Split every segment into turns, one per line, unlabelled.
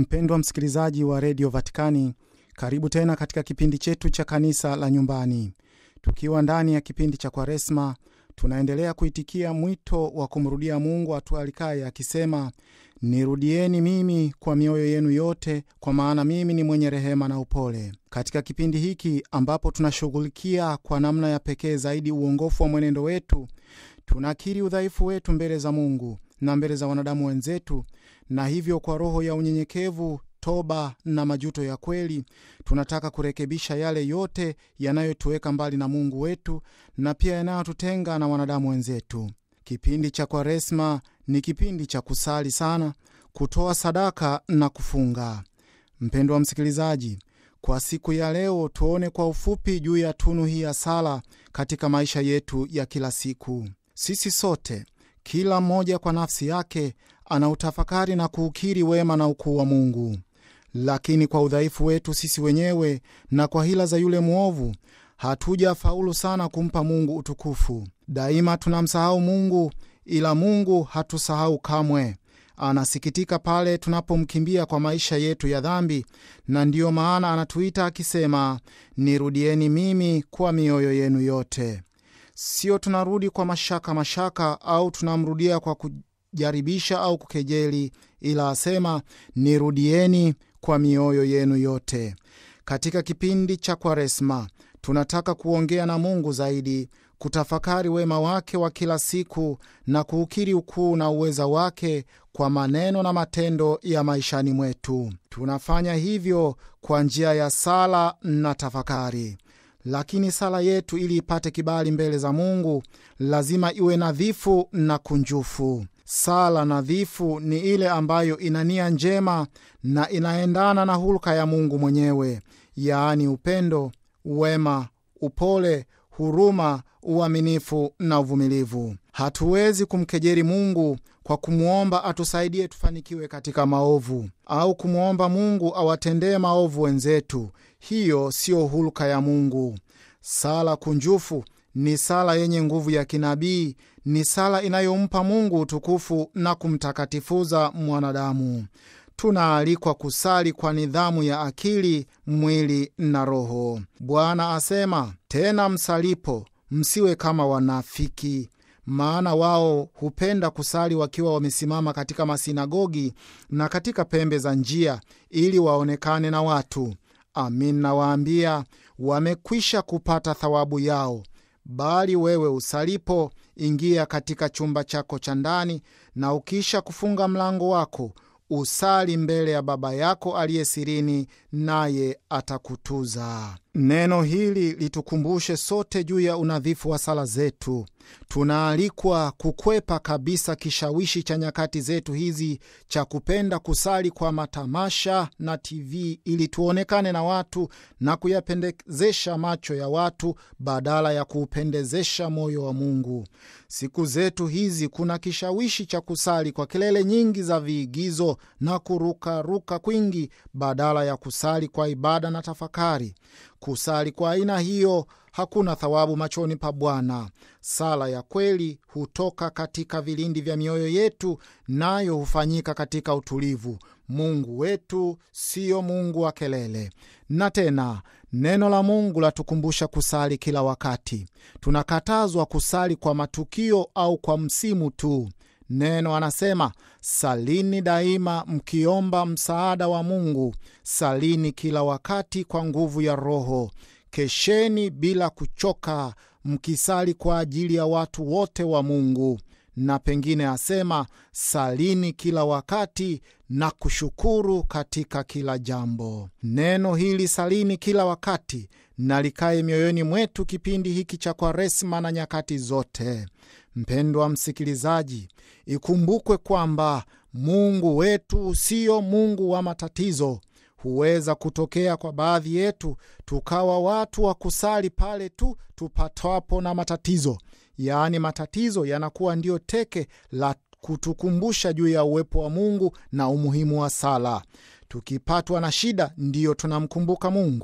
Mpendwa msikilizaji wa redio Vatikani, karibu tena katika kipindi chetu cha kanisa la nyumbani. Tukiwa ndani ya kipindi cha Kwaresma, tunaendelea kuitikia mwito wa kumrudia Mungu atualikaye akisema, nirudieni mimi kwa mioyo yenu yote, kwa maana mimi ni mwenye rehema na upole. Katika kipindi hiki ambapo tunashughulikia kwa namna ya pekee zaidi uongofu wa mwenendo wetu, tunakiri udhaifu wetu mbele za Mungu na mbele za wanadamu wenzetu, na hivyo kwa roho ya unyenyekevu, toba na majuto ya kweli, tunataka kurekebisha yale yote yanayotuweka mbali na Mungu wetu na pia yanayotutenga na wanadamu wenzetu. Kipindi cha Kwaresma ni kipindi cha kusali sana, kutoa sadaka na kufunga. Mpendwa wa msikilizaji, kwa siku ya leo tuone kwa ufupi juu ya tunu hii ya sala katika maisha yetu ya kila siku. Sisi sote kila mmoja kwa nafsi yake anautafakari na kuukiri wema na ukuu wa Mungu, lakini kwa udhaifu wetu sisi wenyewe na kwa hila za yule mwovu hatuja faulu sana kumpa Mungu utukufu. Daima tunamsahau Mungu, ila Mungu hatusahau kamwe. Anasikitika pale tunapomkimbia kwa maisha yetu ya dhambi, na ndiyo maana anatuita akisema, nirudieni mimi kwa mioyo yenu yote. Sio tunarudi kwa mashaka mashaka, au tunamrudia kwa kujaribisha au kukejeli, ila asema nirudieni kwa mioyo yenu yote. Katika kipindi cha Kwaresma tunataka kuongea na Mungu zaidi, kutafakari wema wake wa kila siku na kuukiri ukuu na uweza wake kwa maneno na matendo ya maishani mwetu. Tunafanya hivyo kwa njia ya sala na tafakari. Lakini sala yetu ili ipate kibali mbele za Mungu lazima iwe nadhifu na kunjufu. Sala nadhifu ni ile ambayo ina nia njema na inaendana na hulka ya Mungu mwenyewe, yaani upendo, wema, upole, huruma, uaminifu na uvumilivu. Hatuwezi kumkejeri Mungu kwa kumwomba atusaidie tufanikiwe katika maovu au kumwomba Mungu awatendee maovu wenzetu. Hiyo siyo hulka ya Mungu. Sala kunjufu ni sala yenye nguvu ya kinabii, ni sala inayompa Mungu utukufu na kumtakatifuza mwanadamu. Tunaalikwa kusali kwa nidhamu ya akili, mwili na roho. Bwana asema tena, msalipo msiwe kama wanafiki, maana wao hupenda kusali wakiwa wamesimama katika masinagogi na katika pembe za njia, ili waonekane na watu. Amin, nawaambia wamekwisha kupata thawabu yao. Bali wewe usalipo, ingia katika chumba chako cha ndani, na ukisha kufunga mlango wako usali mbele ya Baba yako aliye sirini, naye atakutuza. Neno hili litukumbushe sote juu ya unadhifu wa sala zetu. Tunaalikwa kukwepa kabisa kishawishi cha nyakati zetu hizi cha kupenda kusali kwa matamasha na TV ili tuonekane na watu na kuyapendezesha macho ya watu badala ya kuupendezesha moyo wa Mungu. Siku zetu hizi kuna kishawishi cha kusali kwa kelele nyingi za viigizo na kurukaruka kwingi badala ya kusali kwa ibada na tafakari. Kusali kwa aina hiyo hakuna thawabu machoni pa Bwana. Sala ya kweli hutoka katika vilindi vya mioyo yetu, nayo hufanyika katika utulivu. Mungu wetu siyo Mungu wa kelele. Na tena neno la Mungu latukumbusha kusali kila wakati. Tunakatazwa kusali kwa matukio au kwa msimu tu. Neno anasema salini daima mkiomba msaada wa Mungu, salini kila wakati kwa nguvu ya Roho, kesheni bila kuchoka, mkisali kwa ajili ya watu wote wa Mungu. Na pengine asema salini kila wakati na kushukuru katika kila jambo. Neno hili salini kila wakati na likaye mioyoni mwetu kipindi hiki cha Kwaresma na nyakati zote. Mpendwa msikilizaji, ikumbukwe kwamba Mungu wetu siyo Mungu wa matatizo. Huweza kutokea kwa baadhi yetu tukawa watu wa kusali pale tu tupatwapo na matatizo, yaani matatizo yanakuwa ndiyo teke la kutukumbusha juu ya uwepo wa Mungu na umuhimu wa sala. Tukipatwa na shida, ndiyo tunamkumbuka Mungu.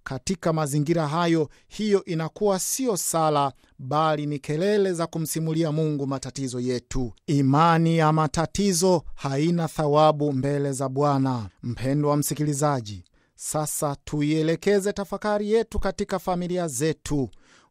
Katika mazingira hayo, hiyo inakuwa sio sala, bali ni kelele za kumsimulia Mungu matatizo yetu. Imani ya matatizo haina thawabu mbele za Bwana. Mpendwa wa msikilizaji, sasa tuielekeze tafakari yetu katika familia zetu.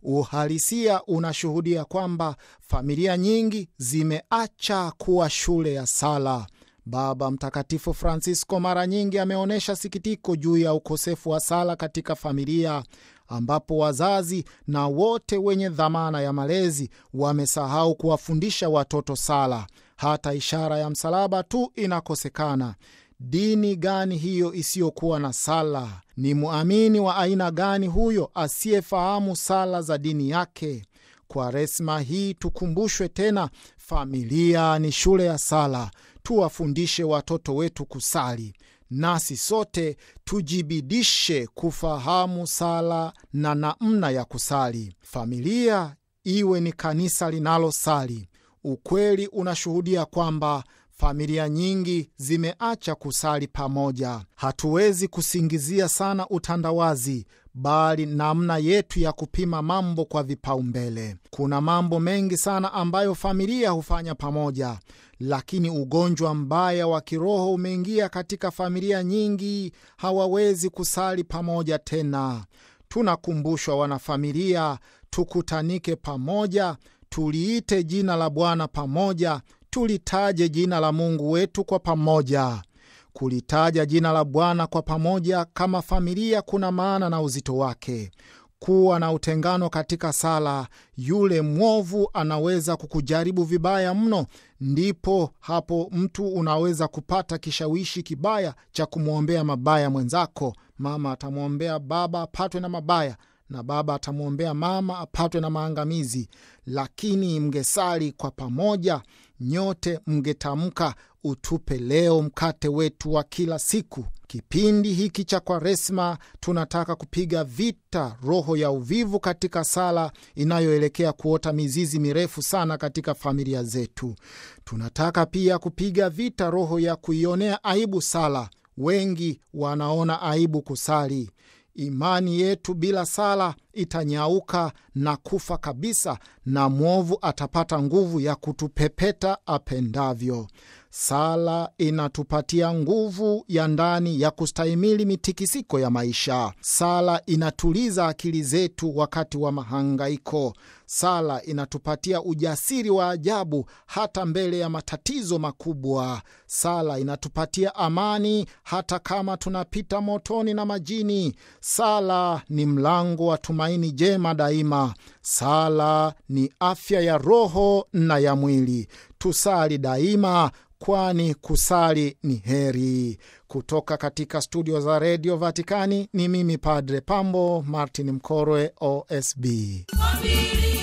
Uhalisia unashuhudia kwamba familia nyingi zimeacha kuwa shule ya sala. Baba Mtakatifu Francisco mara nyingi ameonyesha sikitiko juu ya ukosefu wa sala katika familia, ambapo wazazi na wote wenye dhamana ya malezi wamesahau kuwafundisha watoto sala. Hata ishara ya msalaba tu inakosekana. Dini gani hiyo isiyokuwa na sala? Ni muamini wa aina gani huyo asiyefahamu sala za dini yake? Kwaresma hii tukumbushwe tena, familia ni shule ya sala. Tuwafundishe watoto wetu kusali, nasi sote tujibidishe kufahamu sala na namna ya kusali. Familia iwe ni kanisa linalosali. Ukweli unashuhudia kwamba familia nyingi zimeacha kusali pamoja. Hatuwezi kusingizia sana utandawazi, bali namna yetu ya kupima mambo kwa vipaumbele. Kuna mambo mengi sana ambayo familia hufanya pamoja, lakini ugonjwa mbaya wa kiroho umeingia katika familia nyingi, hawawezi kusali pamoja tena. Tunakumbushwa wanafamilia, tukutanike pamoja, tuliite jina la Bwana pamoja tulitaje jina la Mungu wetu kwa pamoja. Kulitaja jina la Bwana kwa pamoja kama familia kuna maana na uzito wake. Kuwa na utengano katika sala, yule mwovu anaweza kukujaribu vibaya mno. Ndipo hapo mtu unaweza kupata kishawishi kibaya cha kumwombea mabaya mwenzako. Mama atamwombea baba apatwe na mabaya na baba atamwombea mama apatwe na maangamizi. Lakini mngesali kwa pamoja, nyote mngetamka, utupe leo mkate wetu wa kila siku. Kipindi hiki cha Kwaresma tunataka kupiga vita roho ya uvivu katika sala inayoelekea kuota mizizi mirefu sana katika familia zetu. Tunataka pia kupiga vita roho ya kuionea aibu sala. Wengi wanaona aibu kusali. Imani yetu bila sala itanyauka na kufa kabisa, na mwovu atapata nguvu ya kutupepeta apendavyo. Sala inatupatia nguvu ya ndani ya kustahimili mitikisiko ya maisha. Sala inatuliza akili zetu wakati wa mahangaiko. Sala inatupatia ujasiri wa ajabu hata mbele ya matatizo makubwa. Sala inatupatia amani hata kama tunapita motoni na majini. Sala ni mlango wa tumaini jema daima. Sala ni afya ya roho na ya mwili. Tusali daima kwani kusali ni heri. Kutoka katika studio za redio Vatikani ni mimi Padre Pambo Martin Mkorwe, OSB.
Familia